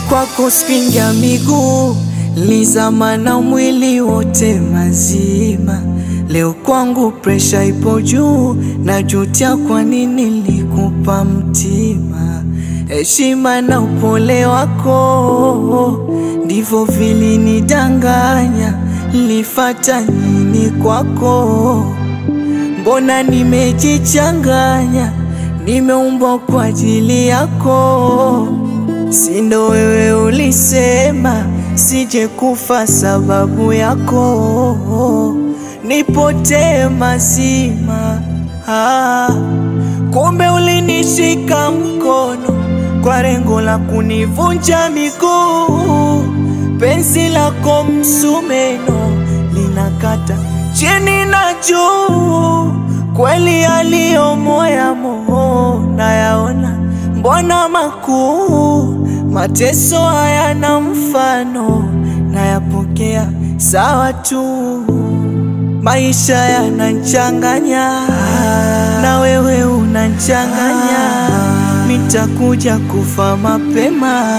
kwako spinga miguu lizama na mwili wote mazima. Leo kwangu presha ipo juu, najutia kwa nini nilikupa mtima. Heshima na upole wako ndivyo vilinidanganya. Nilifata nini kwako? Mbona nimejichanganya, nimeumbwa kwa ajili yako. Sindo wewe ulisema sije kufa sababu yako, nipotee mazima. Ah, kumbe ulinishika mkono kwa lengo la kunivunja miguu. Penzi lako msumeno linakata chini na juu, kweli yaliyo moya moho nayaona, mbona makuu mateso hayana mfano, nayapokea sawa tu. Maisha yanachanganya na wewe unachanganya, nitakuja kufa mapema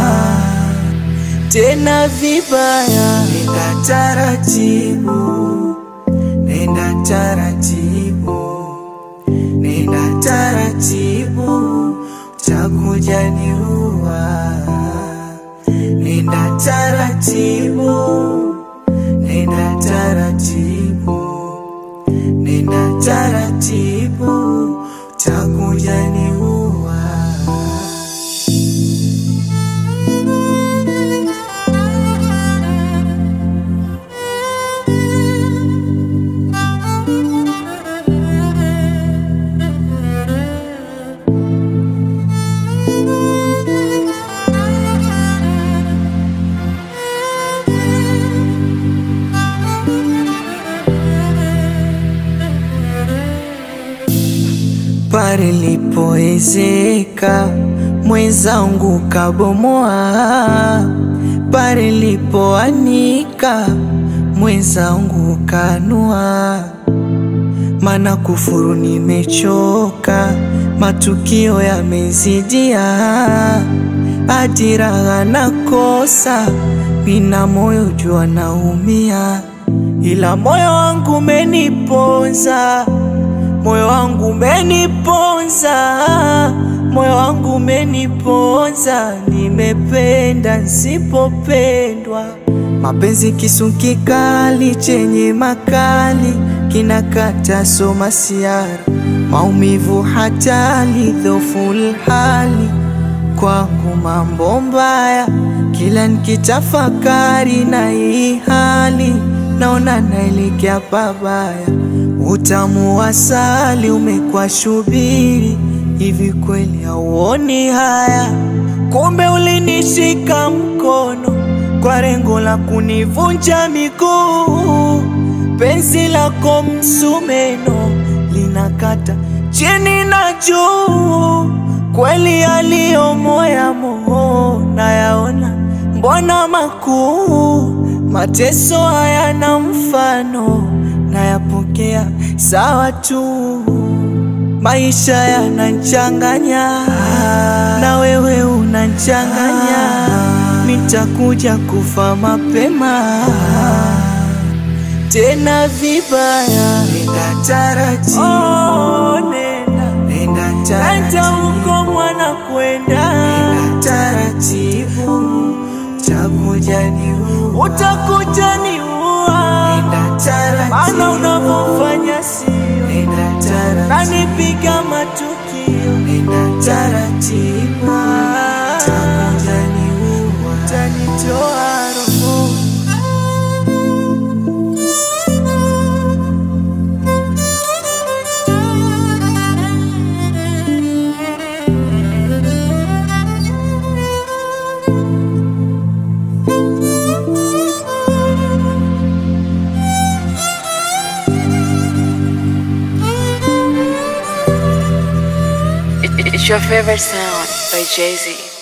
tena vibaya. Nenda taratibu, nenda taratibu, nenda taratibu, utakuja niua. Nenda taratibu, nenda taratibu, nenda taratibu, utakuja niua. pale lipoezeka mwenzangu kabomoa, pale lipoanika mwenzangu kanua. Mana kufuru nimechoka, matukio yamezidia, hadi raha nakosa, mina moyo jua naumia, ila moyo wangu umeniponza moyo wangu umeniponza, moyo wangu umeniponza, nimependa nsipopendwa. Mapenzi kisu kikali chenye makali kinakata soma siara, maumivu hatali dhoful hali kwangu mambo mbaya, kila nikitafakari na hii hali naona naelekea pabaya. Utamu wa asali umekuwa shubiri, hivi kweli hauoni haya? Kumbe ulinishika mkono kwa lengo la kunivunja miguu. Penzi lako msumeno linakata chini na juu, kweli yaliyo moya moho nayaona, mbona makuu mateso hayana mfano nayapokea sawa tu. Maisha yanachanganya na wewe unachanganya, nitakuja kufa mapema tena vibaya. Nenda taratibu, oh, nenda, nenda taratibu, huko mwana kwenda, nenda taratibu, utakuja niua, utakuja niua, nenda taratibu, maana unavyofanya sio, nenda taratibu, nanipiga matukio, nenda taratibu, utakuja niua, utanitoa roho It's your favorite sound by Jay Z.